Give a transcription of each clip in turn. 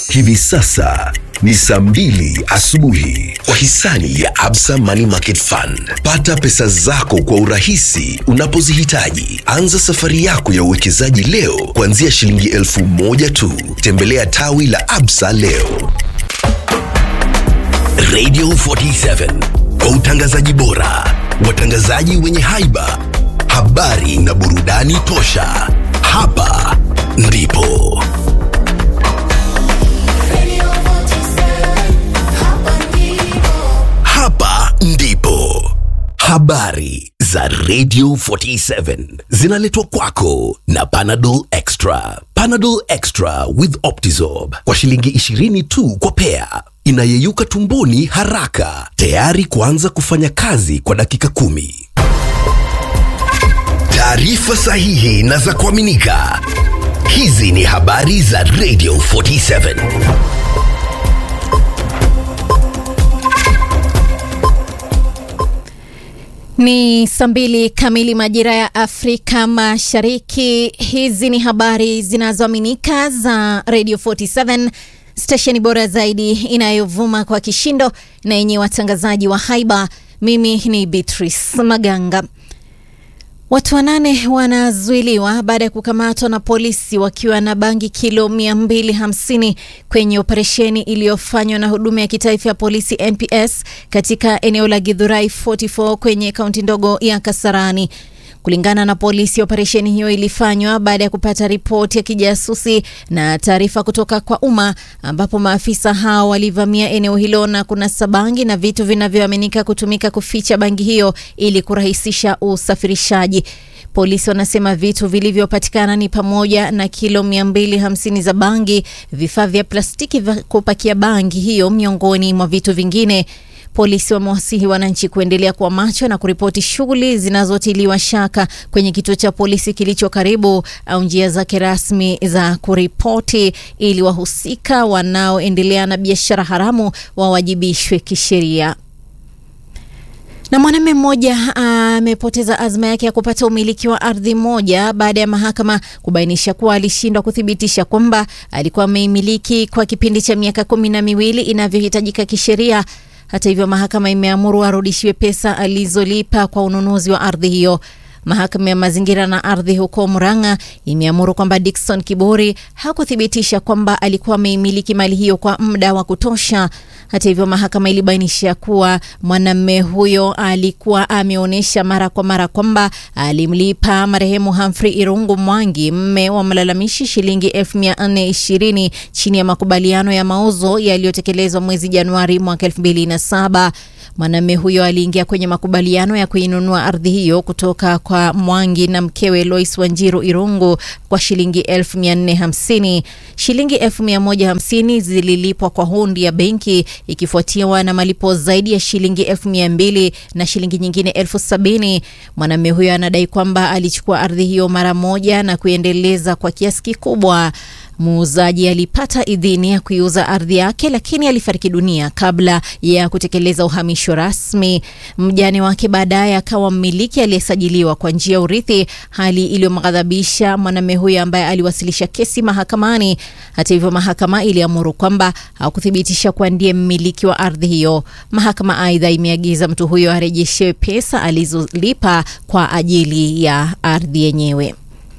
Hivi sasa ni saa mbili asubuhi kwa hisani ya Absa Money Market Fund. Pata pesa zako kwa urahisi unapozihitaji. Anza safari yako ya uwekezaji leo kuanzia shilingi elfu moja tu. Tembelea tawi la Absa leo. Radio 47 kwa utangazaji bora, watangazaji wenye haiba, habari na burudani tosha. Hapa ndipo hapa ndipo habari za Radio 47 zinaletwa kwako na Panadol Extra. Panadol Extra with Optizorb kwa shilingi 20 tu kwa pea, inayeyuka tumboni haraka, tayari kuanza kufanya kazi kwa dakika kumi. Taarifa sahihi na za kuaminika. Hizi ni habari za Radio 47. Ni saa mbili kamili majira ya Afrika Mashariki. Hizi ni habari zinazoaminika za Radio 47, stesheni bora zaidi inayovuma kwa kishindo na yenye watangazaji wa haiba. Mimi ni Beatrice Maganga. Watu wanane wanazuiliwa baada ya kukamatwa na polisi wakiwa na bangi kilo 250 kwenye operesheni iliyofanywa na huduma ya kitaifa ya polisi NPS katika eneo la Githurai 44 kwenye kaunti ndogo ya Kasarani. Kulingana na polisi, operesheni hiyo ilifanywa baada ya kupata ripoti ya kijasusi na taarifa kutoka kwa umma, ambapo maafisa hao walivamia eneo hilo na kunasa bangi na vitu vinavyoaminika kutumika kuficha bangi hiyo ili kurahisisha usafirishaji. Polisi wanasema vitu vilivyopatikana ni pamoja na kilo 250 za bangi, vifaa vya plastiki vya kupakia bangi hiyo, miongoni mwa vitu vingine. Polisi wamewasihi wananchi kuendelea kuwa macho na kuripoti shughuli zinazotiliwa shaka kwenye kituo cha polisi kilicho karibu au njia zake rasmi za kuripoti ili wahusika wanaoendelea na biashara haramu wawajibishwe kisheria. Na mwanamume mmoja amepoteza azma yake ya kupata umiliki wa ardhi moja baada ya mahakama kubainisha kuwa alishindwa kuthibitisha kwamba alikuwa ameimiliki kwa kipindi cha miaka kumi na miwili inavyohitajika kisheria. Hata hivyo, mahakama imeamuru arudishiwe pesa alizolipa kwa ununuzi wa ardhi hiyo. Mahakama ya mazingira na ardhi huko Murang'a imeamuru kwamba Dickson Kibori hakuthibitisha kwamba alikuwa ameimiliki mali hiyo kwa muda wa kutosha. Hata hivyo, mahakama ilibainisha kuwa mwanamume huyo alikuwa ameonyesha mara kwa mara kwamba alimlipa marehemu Humphrey Irungu Mwangi, mme wa mlalamishi, shilingi 1420 chini ya makubaliano ya mauzo yaliyotekelezwa mwezi Januari mwaka 2007. Mwanamume huyo aliingia kwenye makubaliano ya kuinunua ardhi hiyo kutoka kwa Mwangi na mkewe Lois Wanjiru Irungu kwa shilingi 1450. Shilingi 1150 zililipwa kwa hundi ya benki ikifuatiwa na malipo zaidi ya shilingi 1200 na shilingi nyingine 1070. Mwanamume huyo anadai kwamba alichukua ardhi hiyo mara moja na kuendeleza kwa kiasi kikubwa. Muuzaji alipata idhini ya kuiuza ardhi yake, lakini alifariki dunia kabla ya kutekeleza uhamisho rasmi. Mjane wake baadaye akawa mmiliki aliyesajiliwa kwa njia ya urithi, hali iliyomghadhabisha mwanamume huyo ambaye aliwasilisha kesi mahakamani. Hata hivyo, mahakama iliamuru kwamba hakuthibitisha kuwa ndiye mmiliki wa ardhi hiyo. Mahakama aidha imeagiza mtu huyo arejeshewe pesa alizolipa kwa ajili ya ardhi yenyewe.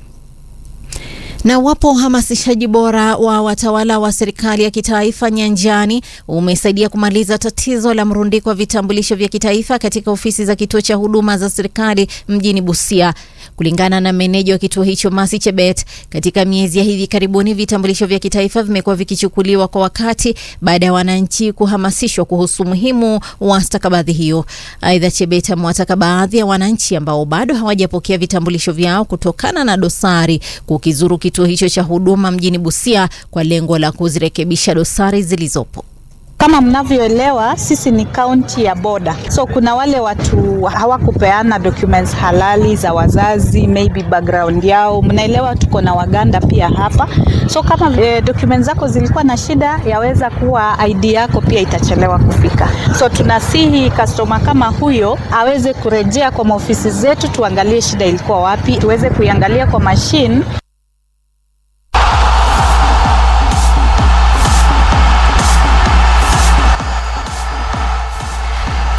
Na wapo uhamasishaji bora wa watawala wa serikali ya kitaifa nyanjani umesaidia kumaliza tatizo la mrundiko wa vitambulisho vya kitaifa katika ofisi za kituo cha huduma za serikali mjini Busia. Kulingana na meneja wa kituo hicho Masi Chebet, katika miezi ya hivi karibuni vitambulisho vya kitaifa vimekuwa vikichukuliwa kwa wakati baada ya wananchi kuhamasishwa kuhusu umuhimu wa stakabadhi hiyo. Aidha, Chebet amewataka baadhi ya wananchi ambao bado hawajapokea vitambulisho vyao kutokana na dosari kukizuru kituo hicho cha huduma mjini Busia kwa lengo la kuzirekebisha dosari zilizopo. Kama mnavyoelewa sisi ni kaunti ya boda, so kuna wale watu hawakupeana documents halali za wazazi, maybe background yao. Mnaelewa tuko na Waganda pia hapa, so kama e, documents zako zilikuwa na shida, yaweza kuwa ID yako pia itachelewa kufika. So tunasihi customer kama huyo aweze kurejea kwa maofisi zetu, tuangalie shida ilikuwa wapi, tuweze kuiangalia kwa machine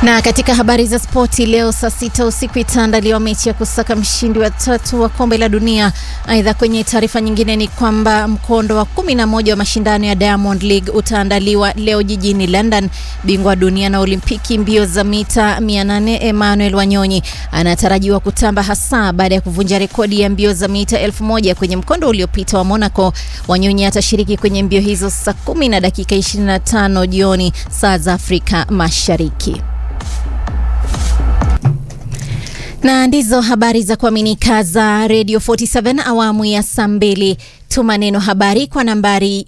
Na katika habari za spoti leo saa sita usiku itaandaliwa mechi ya kusaka mshindi wa tatu wa kombe la dunia. Aidha, kwenye taarifa nyingine ni kwamba mkondo wa kumi na moja wa mashindano ya Diamond League utaandaliwa leo jijini London. Bingwa wa dunia na Olimpiki mbio za mita 800 Emmanuel Wanyonyi anatarajiwa kutamba hasa baada ya kuvunja rekodi ya mbio za mita elfu moja kwenye mkondo uliopita wa Monaco. Wanyonyi atashiriki kwenye mbio hizo saa kumi na dakika 25 jioni saa za Afrika Mashariki. na ndizo habari za kuaminika za Radio 47 awamu ya saa mbili. Tuma neno habari kwa nambari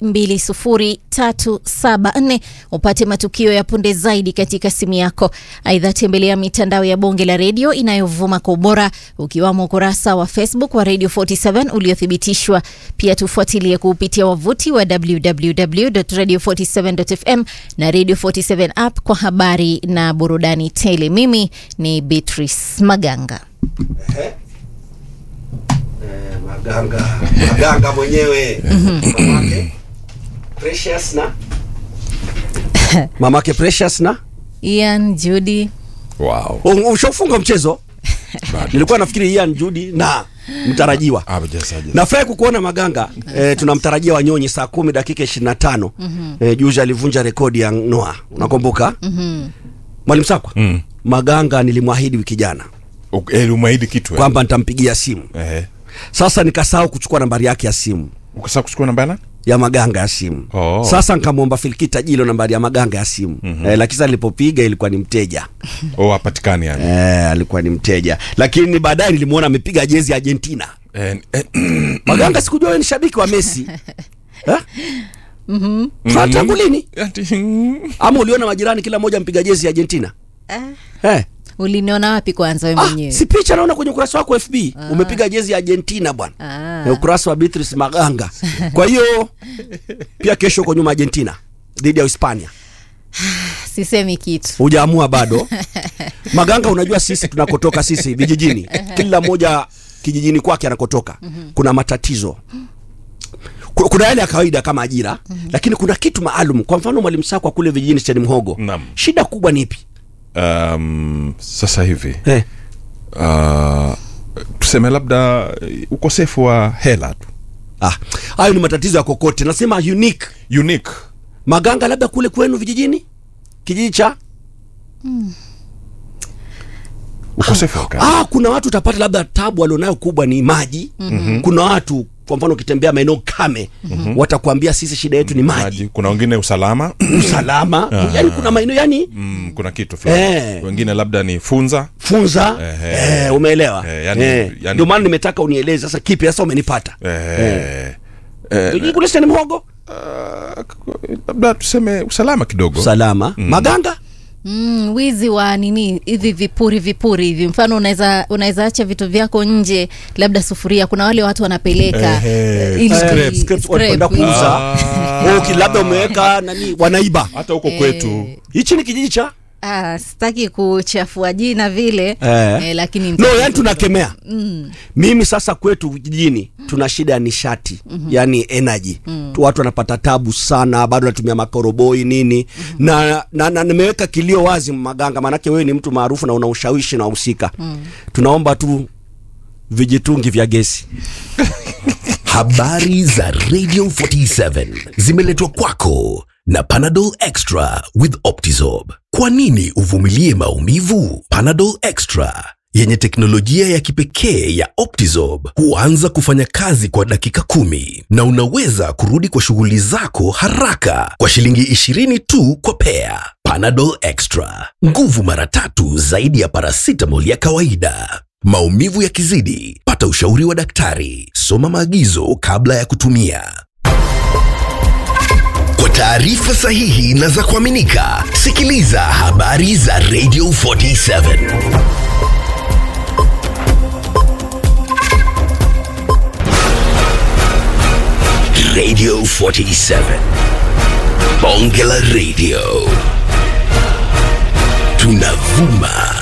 20374 upate matukio ya punde zaidi katika simu yako. Aidha, tembelea mitandao ya bonge la redio inayovuma kwa ubora ukiwamo ukurasa wa Facebook wa Radio 47 uliothibitishwa. Pia tufuatilie kupitia wavuti wa www.radio47.fm na Radio 47 app kwa habari na burudani tele. Mimi ni Beatrice Maganga. Eh, maganga maganga mwenyewe mamake Precious na mamake Precious na Ian Judy Wow. U- ushafunga mchezo nilikuwa nafikiri Ian Judy na mtarajiwa Ah, wachezaji. nafurahi kukuona maganga eh, tunamtarajia wanyonyi saa kumi dakika ishirini na tano eh, juzi alivunja rekodi ya Noah unakumbuka mwalimu Sakwa Mm. maganga nilimwahidi wiki jana Uk- eh, umeahidi kitu eh? kwamba nitampigia simu Eh. sasa nikasahau kuchukua nambari yake ya simu Ukasahau kuchukua namba yana? ya maganga ya simu Oh. sasa nikamwomba Filikita Jilo nambari ya maganga ya simu mm-hmm. eh, lakini sasa nilipopiga ilikuwa ni mteja Oh, hapatikani yani. eh, alikuwa ni mteja lakini baadaye nilimwona amepiga jezi ya Argentina Eh, eh, maganga sikujua wewe ni shabiki wa Messi eh? mm-hmm. tangu lini ati- ama uliona majirani kila mmoja mpiga jezi ya Argentina eh. uliniona wapi kwanza we Ah, mwenyewe? si picha naona kwenye ukurasa wako FB umepiga jezi ya Argentina bwana Ah. na ukurasa wa Beatrice Maganga kwa hiyo pia kesho uko nyuma Argentina dhidi ya Hispania Sisemi kitu. hujaamua bado maganga unajua sisi tunakotoka sisi vijijini kila mmoja kijijini kwake anakotoka kuna matatizo Ku- kuna yale ya kawaida kama ajira lakini kuna kitu maalum kwa mfano mwalimu sakwa kule vijijini stani mhogo Naam. shida kubwa ni ipi um, sasa hivi eh. uh, tuseme labda eh, ukosefu wa hela tu ah, hayo ni matatizo ya kokote nasema unique unique maganga labda kule kwenu vijijini kijiji cha ukosefu wa kazi. ah, kuna watu utapata labda tabu walionayo kubwa ni maji mm-hmm. kuna watu kwa mfano ukitembea maeneo kame mm-hmm. watakwambia sisi shida yetu ni maji Maji. kuna wengine usalama usalama yani kuna maeneo yani mm, kuna kitu fulani Eh. wengine labda ni funza funza Ehe. eh, umeelewa Eh, yani- Eh, yani- ndio maana nimetaka unieleze sasa kipi sasa umenipata eh, eh, Vijiji kule stani mhogo uh, labda tuseme usalama kidogo salama maganga Mm, wizi wa nini hivi vipuri vipuri hivi mfano unaweza unaweza acha vitu vyako nje labda sufuria kuna wale watu wanapeleka Ehe, eh, ili- scrap, ili- Scraps scrap, wanakwenda ili- kuuza Ah. Oh, ki- labda umeweka nani wanaiba hata huko kwetu hichi ni kijiji cha Ah, sitaki kuchafua jina vile Eh. eh, lakini no nita- yani tunakemea mm. mimi sasa kwetu vijijini tuna shida ya nishati mm-hmm. yani energy mm. watu wanapata tabu sana bado natumia makoroboi nini mm-hmm. na, na, na nimeweka kilio wazi maganga maanake wewe ni mtu maarufu na una ushawishi na wahusika mm. tunaomba tu vijitungi vya gesi Habari za Radio 47 zimeletwa kwako na Panadol Extra with Optizorb. Kwa nini uvumilie maumivu? Panadol Extra yenye teknolojia ya kipekee ya Optizorb huanza kufanya kazi kwa dakika kumi na unaweza kurudi kwa shughuli zako haraka kwa shilingi 20 tu kwa pea. Panadol Extra, nguvu mara tatu zaidi ya paracetamol ya kawaida. Maumivu yakizidi, pata ushauri wa daktari. Soma maagizo kabla ya kutumia. Kwa taarifa sahihi na za kuaminika, sikiliza habari za Radio 47. Radio 47. Bonge la Radio. Tunavuma